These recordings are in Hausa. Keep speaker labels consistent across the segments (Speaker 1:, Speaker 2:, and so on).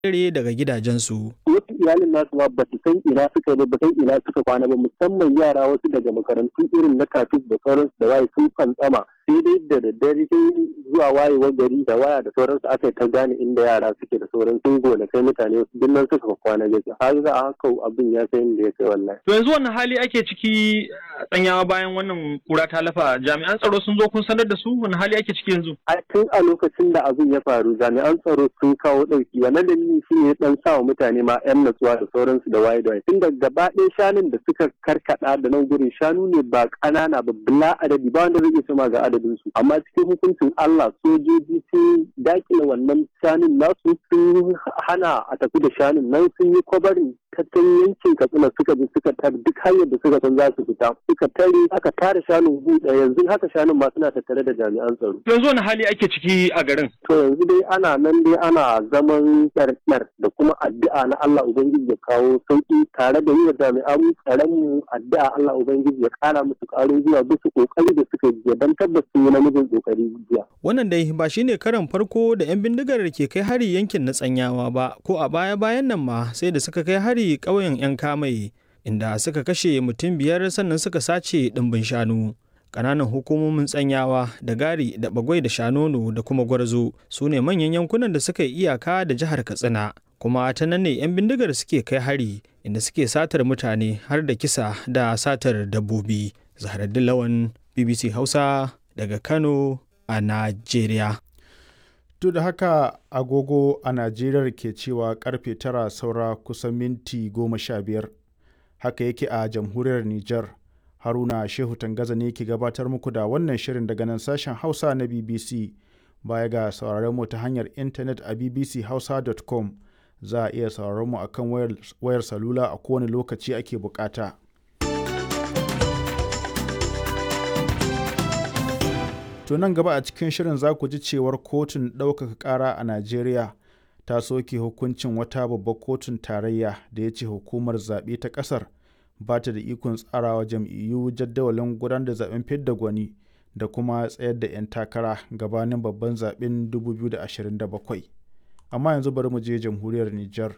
Speaker 1: tsere daga gidajensu.
Speaker 2: wasu iyalin nasu ma ba su san ina suka ba ba san ina suka kwana ba musamman yara wasu daga makarantu irin na kafin da sauransu da waye sun fantsama sai dai da daddare sai zuwa wayewar gari da waya da sauransu aka yi ta gane inda yara suke da sauran sun gona kai mutane wasu duk nan suka kwana gaskiya har za a haka abin ya kai inda ya kai wallahi.
Speaker 3: To yanzu wannan hali ake ciki tsanyawa bayan wannan kura ta lafa jami'an tsaro sun zo kun sanar da su wani hali ake ciki yanzu.
Speaker 2: a tun a lokacin da abin ya faru jami'an tsaro sun kawo ɗauki wannan dalili shi ne dan sa wa mutane ma yan natsuwa da sauransu da waye da waye tun da gaba ɗaya shanun da suka karkada da nan gurin shanu ne ba ƙanana ba bila adadi ba wanda zai iya sama ga adadin su amma cikin hukuncin Allah sojoji sun dakile wannan shanun nasu sun hana a tafi da shanun nan sun yi kwabarin tattalin yankin katsina suka bi suka tar duk hanyar da suka san za su fita suka tare aka tare shanun buɗe yanzu haka shanun ma suna tattare da jami'an tsaro
Speaker 3: To yanzu wani hali ake ciki a garin.
Speaker 2: To yanzu dai ana nan dai ana zaman ɗarɗar da kuma addu'a na Allah Ubangiji ya kawo sauƙi tare da yi wa jami'an tsaron mu addu'a Allah Ubangiji ya ƙara musu ƙarin zuwa bisa ƙoƙari da suka yi don tabbas sun yi namijin ƙoƙari jiya.
Speaker 1: Wannan dai ba shi ne karan farko da 'yan bindigar ke kai hari yankin na tsanyawa ba, ko a baya-bayan nan ma sai da suka kai hari ƙauyen 'yan kamai, inda suka kashe mutum biyar sannan suka sace ɗimbin shanu. Ƙananan hukumomin tsanyawa da gari da bagwai da shanono da kuma gwarzo su ne manyan yankunan da suka yi iyaka da jihar Katsina. Kuma ta nan ne 'yan bindigar suke kai hari inda suke satar mutane har da kisa da satar dabbobi. Zaharaddin Lawan BBC Hausa daga Kano a Najeriya.
Speaker 4: Duk da haka agogo a Najeriya ke cewa karfe tara saura kusan minti goma sha biyar. Haka yake a jamhuriyar Nijar. Haruna Shehu Tangaza ne ke gabatar muku da wannan shirin daga nan sashen Hausa na BBC. Baya ga sauraron mu ta hanyar intanet a bbchausa.com za a iya sauraron mu akan wayar, wayar salula a kowane lokaci ake bukata. To nan gaba a cikin shirin za ku ji cewar kotun ɗaukaka ƙara a Najeriya ta soke hukuncin wata babbar kotun tarayya da ya ce hukumar zaɓe ta ƙasar ba ta da ikon tsarawa jam'iyyu jadawalin gudanar da zaben fidda gwani da kuma tsayar da 'yan takara gabanin babban zaben 2027 amma yanzu bari mu je jamhuriyar Nijar.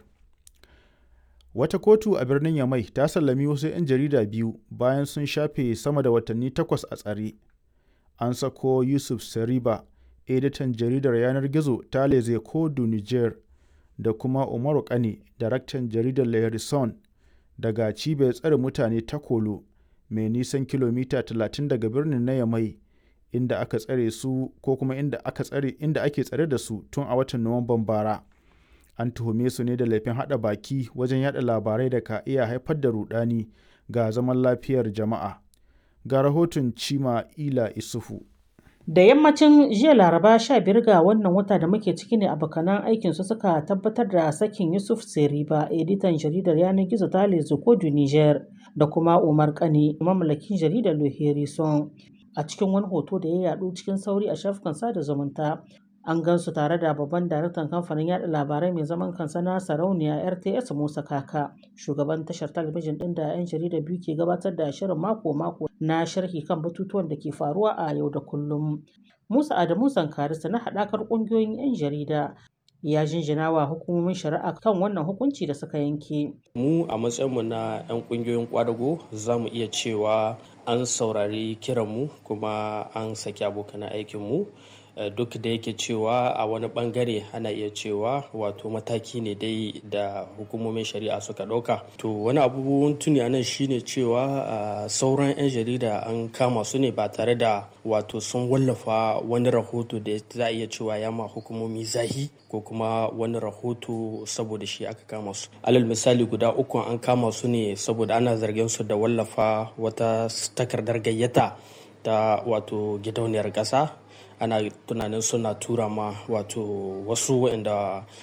Speaker 4: Wata kotu a birnin Yamai ta sallami wasu 'yan jarida biyu bayan sun shafe sama da watanni takwas a tsare. An sako Yusuf Sariba, editan jaridar yanar gizo ta Leze Kodu Niger, da kuma Umaru Kane, daraktan jaridar Lehrison daga cibiyar tsare mutane ta Kolo, mai nisan kilomita 30 daga birnin na Yamai, inda aka tsare su ko kuma inda aka tsare inda ake tsare da su tun a watan Nuwamban bara. An tuhume su ne da laifin haɗa baki wajen yada labarai da ka iya haifar da rudani ga zaman lafiyar jama'a. Ga rahoton Cima Ila Isufu.
Speaker 5: Da yammacin jiya Laraba 15 ga wannan wata da muke ciki ne abokanan aikinsu suka tabbatar da sakin Yusuf Seriba, editan jaridar yanar gizo ta Lezokodu Niger, da kuma Umar Kane, mamallakin jaridar Loherison. A cikin wani hoto da ya yadu cikin sauri a shafukan sada zumunta, an gansu tare da babban daraktan kamfanin yada labarai mai zaman kansa na sarauniya rts musa kaka shugaban tashar talabijin din da 'yan jarida biyu ke gabatar da shirin mako-mako na sharhi kan batutuwan da ke faruwa a yau da kullum musa adamu zankarisa na haɗakar ƙungiyoyin 'yan jarida ya jinjina wa hukumomin shari'a kan wannan hukunci da suka yanke
Speaker 6: mu a matsayinmu na 'yan ƙungiyoyin kwadago za mu iya cewa an saurari kiranmu kuma an saki abokan aikinmu duk da yake cewa a wani bangare ana iya cewa wato mataki ne dai da hukumomin shari'a suka ɗauka to wani abubuwan tuni a nan shine cewa sauran 'yan jarida an kama su ne ba tare da wato sun wallafa wani rahoto da za a iya cewa ya ma hukumomi zahi ko kuma wani rahoto saboda shi aka kama su alal misali guda uku an kama su ne saboda ana zargin su da wallafa wata takardar gayyata ta wato gidauniyar ƙasa ana tunanin suna tura ma wato wasu waɗanda